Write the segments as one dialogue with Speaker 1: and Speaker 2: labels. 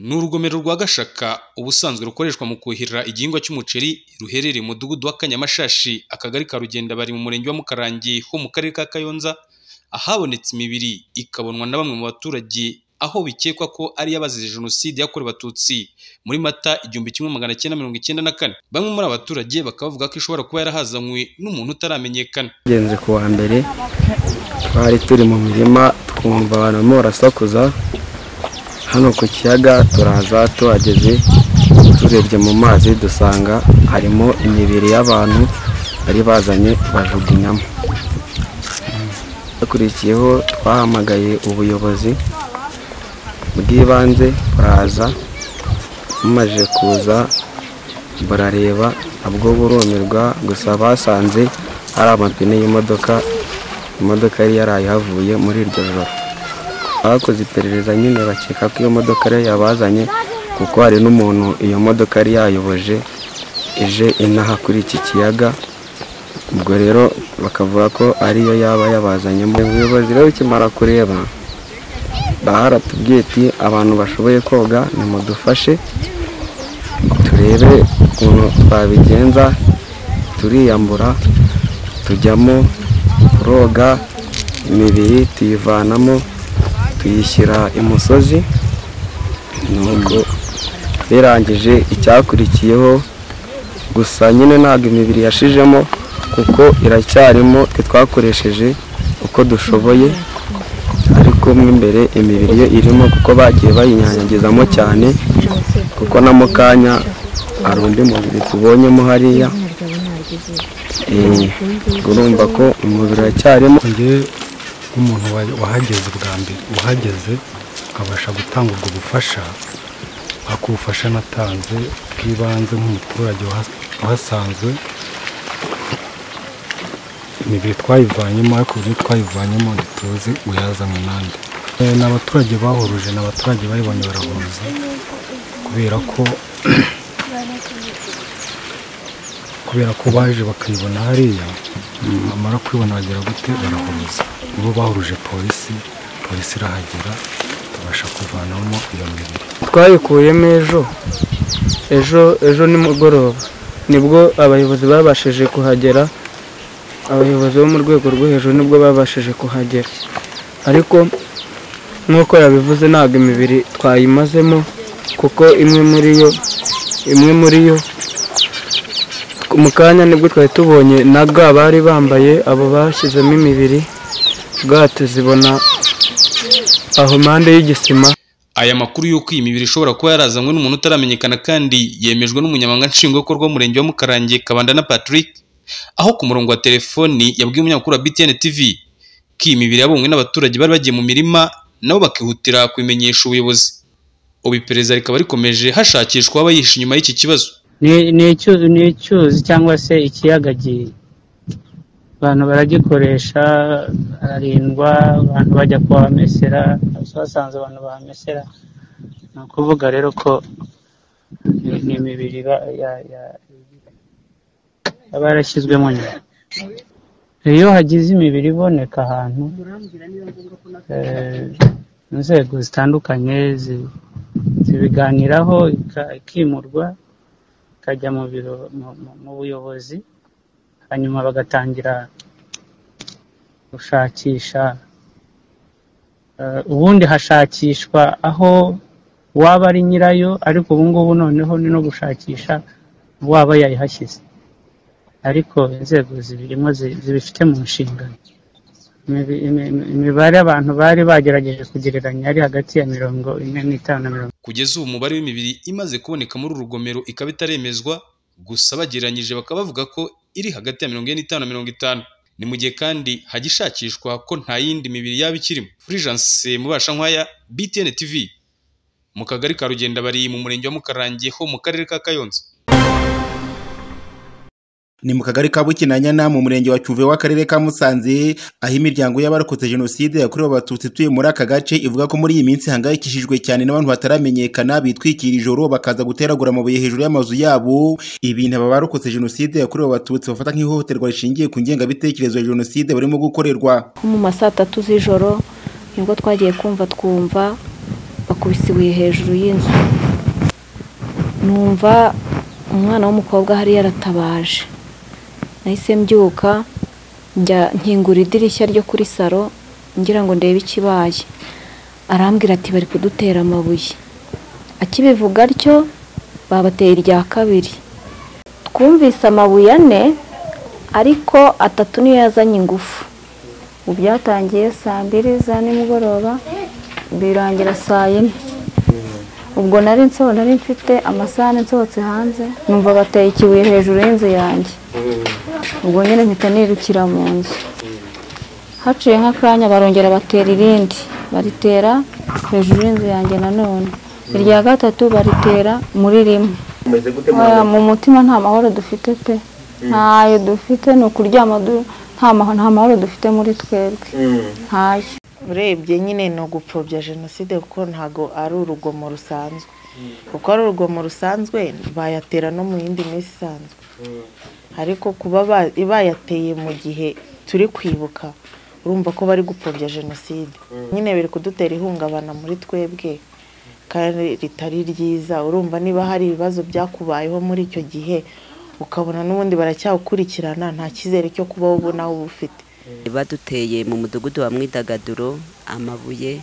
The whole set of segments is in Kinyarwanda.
Speaker 1: Ni urugomero rwa Gashaka ubusanzwe rukoreshwa mu kuhira igihingwa cy'umuceri ruherereye mu mudugudu wa Kanyamashashi, akagari ka Rugendabari mu murenge wa Mukarange ho mu karere ka Kayonza, ahabonetse imibiri ikabonwa na bamwe mu baturage aho bikekwa ko ari iy'abazize Jenoside yakorewe Abatutsi muri Mata igihumbi kimwe magana cyenda mirongo icyenda na kane. Bamwe muri aba baturage bakaba bavuga ko ishobora kuba yarahazanywe n'umuntu utaramenyekana.
Speaker 2: Tugenze ku wa mbere twari turi mu mirima twumva abantu barimo barasakuza hano ku kiyaga turaza tuhageze turebye mu mazi dusanga harimo imibiri y'abantu bari bazanye bajugunyamo hakurikiyeho twahamagaye ubuyobozi bw'ibanze buraza bumaze kuza burareba nabwo burumirwa gusa basanze hari amapine y'imodoka imodoka yari yarayihavuye muri iryo joro bakoze iperereza nyine bakeka ko iyo modoka ariyo yabazanye kuko hari n'umuntu iyo modoka yari yayoboje ije inaha kuri iki kiyaga ubwo rero bakavuga ko ariyo yaba yabazanyemo ubuyobozi rero ukimara kureba baratubwiye ati abantu bashoboye koga nimudufashe turebe ukuntu twabigenza turiyambura tujyamo turoga imibiri tuyivanamo tuyishyira imusozi nuko birangije icyakurikiyeho gusa nyine ntabwo imibiri yashijemo kuko iracyarimo twakoresheje uko dushoboye ariko mo imbere imibiri yo irimo kuko bagiye bayinyanyagizamo cyane kuko na mukanya hari undi mubiri tubonyemo hariya urumva ko umubiri uracyarimo
Speaker 3: njye nk'umuntu wa- wahageze bwa mbere uhageze akabasha gutanga ubwo bufasha akubufasha natanze bw'ibanze nk'umuturage waha- wahasanzwe imibiri twayivanyemo ariko uburyo twayivanyemo ntituzi uyazanywe n'andi Eh, ni abaturage bahuruje ni abaturage bayibonye barahuza kubera ko kubera ko baje bakayibona hariya bamara kuyibona bagera gute barahuruza nibo bahuruje polisi polisi irahagera tubasha kuvanamo iyo mibiri
Speaker 4: twayikuyemo ejo ejo ejo nimugoroba nibwo abayobozi babashije kuhagera abayobozi bo mu rwego rwo hejuru nibwo babashije kuhagera ariko nk'uko yabivuze ntabwo imibiri twayimazemo kuko imwe muri yo imwe muri yo mu kanya nibwo twari tubonye na ga bari bambaye abo bashyizemo imibiri ga tuzibona aho impande y'igisima
Speaker 1: Aya makuru y'uko iyi mibiri ishobora kuba yarazanywe n'umuntu utaramenyekana kandi yemejwe n'umunyamabanga nshingwabikorwa w'umurenge wa Mukarange Kabanda na Patrick, aho ku murongo wa telefoni yabwiye umunyamakuru wa BTN TV ko iyi mibiri yabonywe n'abaturage bari bagiye mu mirima nabo bakihutira kubimenyesha ubuyobozi. Ubu iperereza rikaba rikomeje hashakishwa abayihishe inyuma y'iki kibazo.
Speaker 5: Ni- ni icyuzi ni icyuzi cyangwa se ikiyaga gi- abantu baragikoresha hararindwa abantu bajya kuhamesera basanze abantu bahamesera ni ukuvuga rero ko ni- ni imibiri iba- ya- ya- yaba yarashyizwemo nyuma iyo hagize imibiri iboneka ahantu eh, inzego zitandukanye zi- zibiganiraho ika- ikimurwa ikajya mu biro mu- mu- mu buyobozi hanyuma bagatangira gushakisha Eh, ubundi hashakishwa aho waba ari nyirayo ariko ubu ngubu noneho ni no gushakisha waba yayihashyize ariko inzego zibirimo zi- zibifite mu nshingano Imibi- imi- imi- imibare abantu bari bagerageje kugereranya yari hagati ya mirongo ine n'itanu na mirongo
Speaker 1: Kugeza ubu umubare w'imibiri imaze kuboneka muri uru rugomero ikaba itaremezwa, gusa bagereranyije bakaba bavuga ko iri hagati ya mirongo ine n'itanu na mirongo itanu. Ni mu gihe kandi hajya ishakishwa ko nta yindi mibiri yaba ikirimo. Fulgence Mubashankwaya, BTN TV, mu kagari ka Rugendabari mu murenge wa Mukarange ho mu karere ka Kayonza.
Speaker 6: ni mu kagari ka bukinanyana mu murenge wa cyuve w'akarere ka musanze aho imiryango y'abarokotse jenoside yakorewe abatutsi ituye muri aka gace ivuga ko muri iyi minsi hangayikishijwe cyane n'abantu bataramenyekana bitwikira ijoro bakaza guteragura amabuye hejuru y'amazu yabo ibintu aba barokotse jenoside yakorewe abatutsi bafata nk'ihohoterwa rishingiye ku ngengabitekerezo ya jenoside barimo gukorerwa
Speaker 7: nko mu ma saa tatu z'ijoro nibwo twagiye kumva twumva bakubise ibuye hejuru y'inzu numva umwana w'umukobwa hari yaratabaje nahise mbyuka njya nkingura idirishya ryo kuri salo ngira ngo ndebe ikibaye arambwira ati bari kudutera amabuye akibivuga atyo babateye irya kabiri twumvise amabuye ane ariko atatu niyo yazanye ingufu ubu byatangiye saa mbiri za nimugoroba birangira saa yine ubwo nari nsoho nari mfite amasahani nsohotse hanze numva bateye ikibuye hejuru y'inzu yanjye ubwo nyine mpita nirukira mu nzu haciye nk'akanya barongera batera irindi baritera hejuru y'inzu yanjye nanone irya gatatu baritera muri rimwe Oya, mu mutima nta mahoro dufite pe ntayo dufite ni ukuryama du- nta maho- nta mahoro dufite muri twebwe ntayo
Speaker 8: urebye nyine ni ugupfobya jenoside kuko ntabwo ari urugomo rusanzwe kuko ari urugomo rusanzwe bayatera no mu yindi minsi isanzwe ariko kuba ba- bayateye mu gihe turi kwibuka urumva ko bari gupfobya jenoside nyine biri kudutera ihungabana muri twebwe kandi ritari ryiza urumva niba hari ibibazo byakubayeho muri icyo gihe ukabona n'ubundi baracyakurikirana nta cyizere cyo kuba wowe ubona wowe ufite
Speaker 9: baduteye mu mudugudu wa mwidagaduro amabuye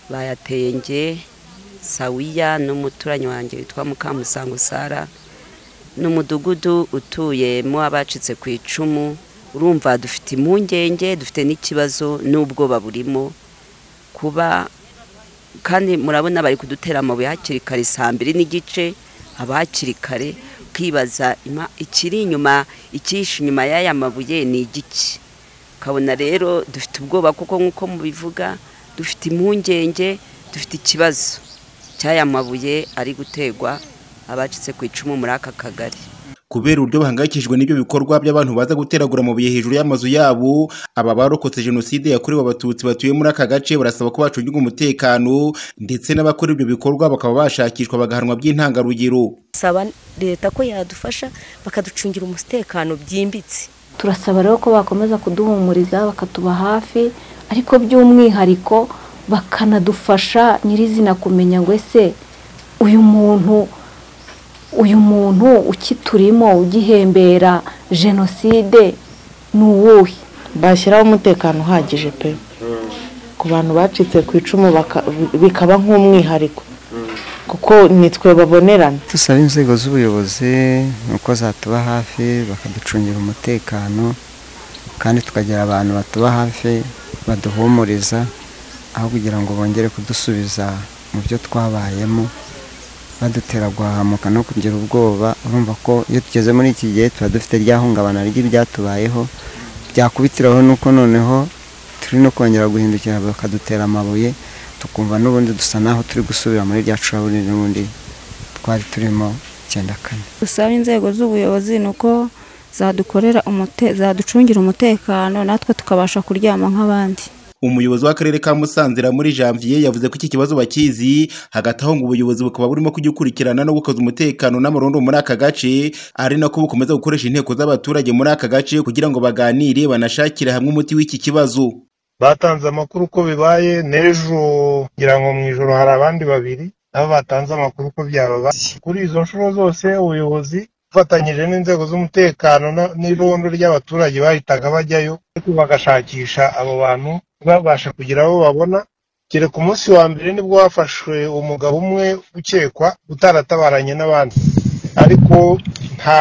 Speaker 9: bayateye nge sawiya n'umuturanyi wanjye witwa mukamusango sara ni umudugudu utuyemo abacitse ku icumu urumva dufite impungenge dufite n'ikibazo n'ubwoba burimo kuba kandi murabona bari kudutera amabuye hakiri kare saa mbiri n'igice haba hakiri kare ukibaza "Ima- ikiri inyuma ikihishe inyuma y'aya mabuye ni igiki ukabona rero dufite ubwoba kuko nk'uko mubivuga dufite impungenge dufite ikibazo cy'aya mabuye ari gutegwa abacitse ku icumu muri aka kagari
Speaker 6: kubera uburyo bahangayikishijwe n'ibyo bikorwa by'abantu baza guteragura amabuye hejuru y'amazu yabo aba barokotse jenoside yakorewe abatutsi batuye muri aka gace barasaba ko bacungirwa umutekano ndetse n'abakora ibyo bikorwa bakaba bashakishwa bagahanwa by'intangarugero
Speaker 10: saba leta ko yadufasha bakaducungira umutekano byimbitse
Speaker 7: turasaba rero ko bakomeza kuduhumuriza bakatuba hafi ariko by'umwihariko bakanadufasha nyirizina kumenya ngo ese uyu muntu uyu muntu ukiturimo ugihembera jenoside ni uwuhe
Speaker 8: bashyiraho umutekano uhagije pe ku bantu bacitse ku icumu baka- bikaba nk'umwihariko kuko nitwe babonerana
Speaker 2: dusaba inzego z'ubuyobozi ni uko zatuba hafi bakaducungira umutekano kandi tukagira abantu batuba hafi baduhumuriza aho kugira ngo bongere kudusubiza mu byo twabayemo badutera guhahamuka no kugira ubwoba urumva ko iyo tugeze muri iki gihe tuba dufite rya hungabana ry'ibyatubayeho byakubitiraho nuko noneho turi no kongera guhindukira bakadutera amabuye tukumva n'ubundi dusa naho turi gusubira muri rya curaburi n'ubundi twari turimo icyenda kane
Speaker 7: dusaba inzego z'ubuyobozi ni uko zadukorera umute- zaducungira umutekano natwe tukabasha kuryama nk'abandi
Speaker 6: umuyobozi w'akarere ka Musanze muri janvier yavuze ko iki kibazo bakizi hagati aho ngo ubuyobozi bukaba burimo kugikurikirana no gukaza umutekano n'amarondo muri aka gace ari nako bukomeza gukoresha inteko z'abaturage muri aka gace kugira ngo baganire banashakire hamwe umuti w'iki kibazo
Speaker 11: batanze amakuru uko bibaye n'ejo ngira ngo mu ijoro hari abandi babiri nabo batanze amakuru uko byababaye kuri izo nshuro zose ubuyobozi bufatanyije n'inzego z'umutekano na- n'irondo ry'abaturage bahitaga bajyayo ariko bagashakisha abo bantu babasha kugira abo babona kereka umunsi wa mbere nibwo hafashwe umugabo umwe ukekwa utaratabaranye n'abandi ariko nta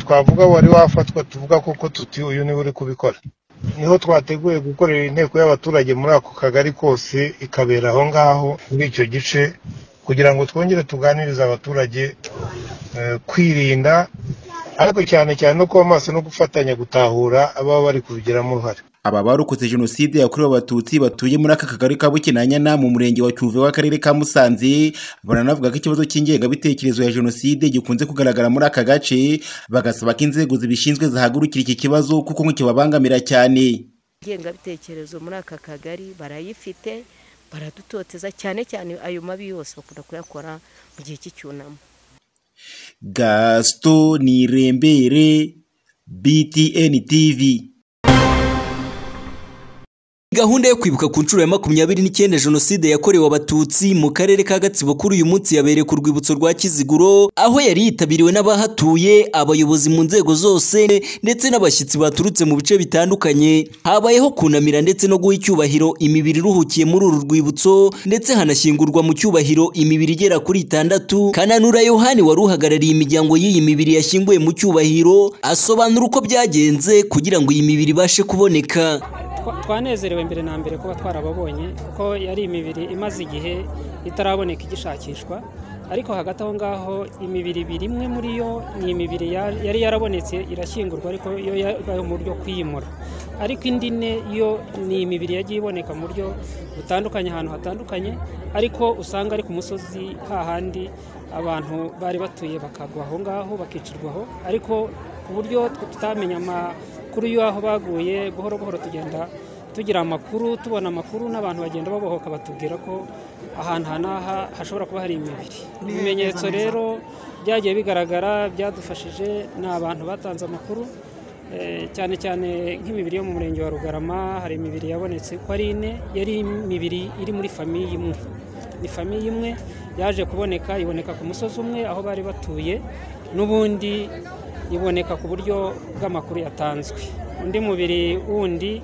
Speaker 11: twavuga wari wafatwa tuvuga koko tuti uyu niwe uri kubikora niho twateguye gukorera inteko y'abaturage muri ako kagari kose ikabera aho ngaho muri icyo gice kugira ngo twongere tuganirize abaturage eh, kwirinda ariko cyane cyane no kuba maso no gufatanya gutahura ababa bari kubigiramo uruhare
Speaker 6: aba barokotse jenoside yakorewe abatutsi batuye muri aka kagari ka bukinanyana mu murenge wa cyuve w'akarere ka musanze baranavuga ko ikibazo cy'ingengabitekerezo ya jenoside gikunze kugaragara muri aka gace bagasaba ko inzego zibishinzwe zahagurukira iki kibazo kuko ngo kibabangamira cyane
Speaker 10: ingengabitekerezo muri aka kagari barayifite baradutoteza cyane cyane ayo mabi yose bakunda kuyakora mu gihe cy'icyunamo
Speaker 6: gasito nirembere btn tv
Speaker 12: gahunda yo kwibuka ku nshuro ya makumyabiri n'icyenda jenoside yakorewe abatutsi mu karere ka gatsibo kuri uyu munsi yabereye ku rwibutso rwa kiziguro aho yari yitabiriwe n'abahatuye abayobozi mu nzego zose ndetse n'abashyitsi baturutse mu bice bitandukanye habayeho kunamira ndetse no guha icyubahiro imibiri iruhukiye muri uru rwibutso ndetse hanashyingurwa mu cyubahiro imibiri igera kuri itandatu kananura yohani wari uhagarariye imiryango y'iyi mibiri yashyinguye mu cyubahiro asobanura uko byagenze kugira ngo iyi mibiri ibashe kuboneka
Speaker 13: twanezerewe mbere na mbere kuba twarababonye kuko yari imibiri imaze igihe itaraboneka igishakishwa ariko hagati aho ngaho imibiri ibiri imwe muri yo ni imibiri yari yarabonetse irashyingurwa ariko yo yabaye mu buryo kwimura ariko indi ne yo ni imibiri yagiye iboneka mu buryo butandukanye ahantu hatandukanye ariko usanga ari ku musozi hahandi abantu bari batuye bakagwa aho ngaho bakicirwaho ariko ku buryo tutamenya amakuru y'aho baguye buhoro buhoro tugenda tugira amakuru tubona amakuru n'abantu bagenda babohoka batubwira ko ahantu aha n'aha hashobora kuba hari imibiri ibimenyetso rero byagiye bigaragara byadufashije ni abantu batanze amakuru cyane cyane nk'imibiri yo mu murenge wa rugarama hari imibiri yabonetse ko ari ine yari imibiri iri muri famiye imwe ni famiye imwe yaje kuboneka iboneka ku musozi umwe aho bari batuye n'ubundi iboneka ku buryo bw'amakuru yatanzwe undi mubiri wundi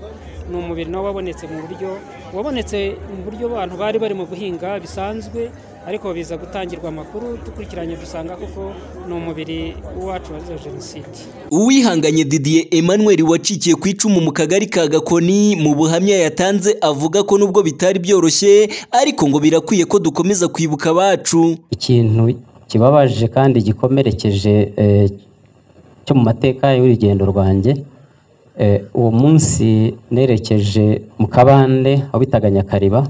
Speaker 13: ni umubiri nawo wabonetse mu buryo wabonetse mu buryo abantu bari bari mu guhinga bisanzwe ariko biza gutangirwa amakuru dukurikiranye dusanga kuko ni umubiri w'uwacu wazize jenoside
Speaker 12: uwihanganye didier emmanuel wacikiye ku icumu mu kagari ka gakoni mu buhamya yatanze avuga ko nubwo bitari byoroshye ariko ngo birakwiye ko dukomeza kwibuka abacu
Speaker 14: ikintu kibabaje kandi gikomerekeje cyo mu mateka y'urugendo rwanjye uwo munsi nerekeje mu kabande aho bitaga nyakariba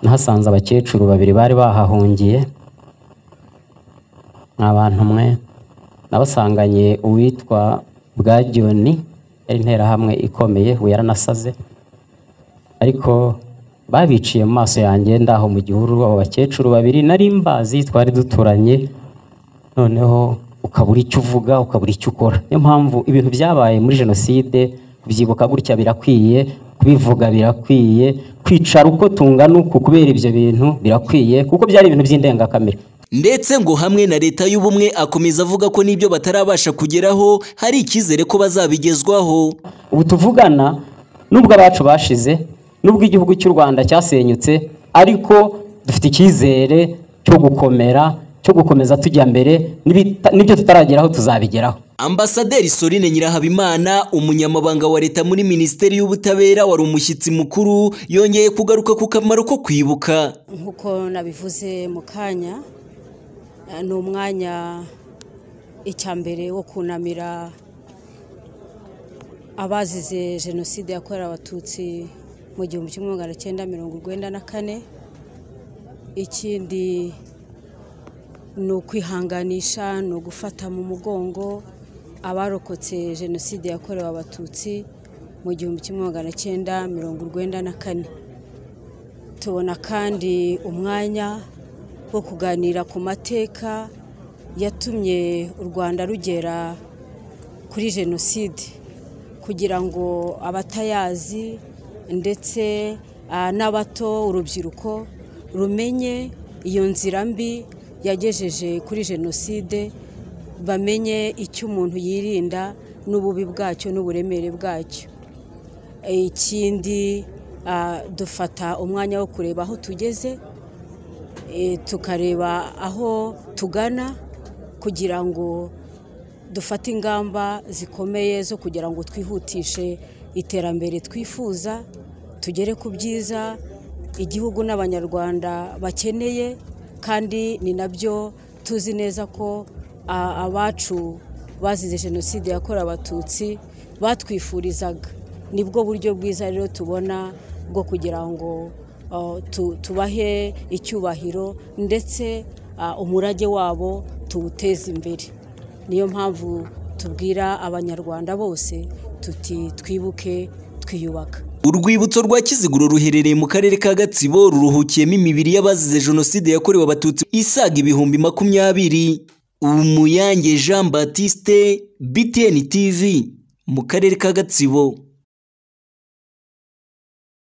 Speaker 14: nahasanze abakecuru babiri bari bahahungiye ni abantu umwe nabasanganye uwitwa bwagiyoni yari interahamwe ikomeye we yaranasaze ariko babiciye mu maso yanjye ndaho mu gihuru abo bakecuru babiri nari mbazi twari duturanye noneho ukabura icyo uvuga ukabura icyo ukora niyo mpamvu ibintu byabaye muri jenoside kubyibuka gutya birakwiye kubivuga birakwiye kwicara uko tungana uku kubera ibyo bintu birakwiye kuko byari ibintu by'indengakamere
Speaker 12: ndetse ngo hamwe na leta y'ubumwe akomeza avuga ko n'ibyo batarabasha kugeraho hari icyizere ko bazabigezwaho
Speaker 14: ubu tuvugana nubwo abacu bashize nubwo igihugu cy'u rwanda cyasenyutse ariko dufite icyizere cyo gukomera cyo gukomeza tujya mbere n'ibyo tutarageraho tuzabigeraho
Speaker 12: ambasaderi sorine nyirahabimana umunyamabanga wa leta muri minisiteri y'ubutabera wari umushyitsi mukuru yongeye kugaruka ku kamaro ko kwibuka
Speaker 15: nk'uko nabivuze mu kanya ni umwanya mbere wo kunamira abazize jenoside yakorewe abatutsi mu gihumbi kimwe magana cyenda mirongo urwenda na kane ikindi ni ukwihanganisha ni ugufata mu mugongo abarokotse jenoside yakorewe abatutsi mu gihumbi kimwe magana cyenda mirongo urwenda na kane tubona kandi umwanya wo kuganira ku mateka yatumye u rwanda rugera kuri jenoside kugira ngo abatayazi ndetse n'abato urubyiruko rumenye iyo nzira mbi yagejeje kuri jenoside bamenye icyo umuntu yirinda n'ububi bwacyo n'uburemere bwacyo ikindi dufata umwanya wo kureba aho tugeze tukareba aho tugana kugira ngo dufate ingamba zikomeye zo kugira ngo twihutishe iterambere twifuza tugere ku byiza igihugu n'abanyarwanda bakeneye kandi ni nabyo tuzi neza ko abacu bazize jenoside yakorewe abatutsi batwifurizaga nibwo buryo bwiza rero tubona bwo kugira ngo tubahe icyubahiro ndetse umurage wabo tuwuteze imbere niyo mpamvu tubwira abanyarwanda bose tuti twibuke twiyubaka
Speaker 12: urwibutso rwa kiziguro ruherereye mu karere ka gatsibo ruruhukiyemo imibiri y'abazize jenoside yakorewe abatutsi isaga ibihumbi makumyabiri umuyange jean batiste btn tv mu karere ka gatsibo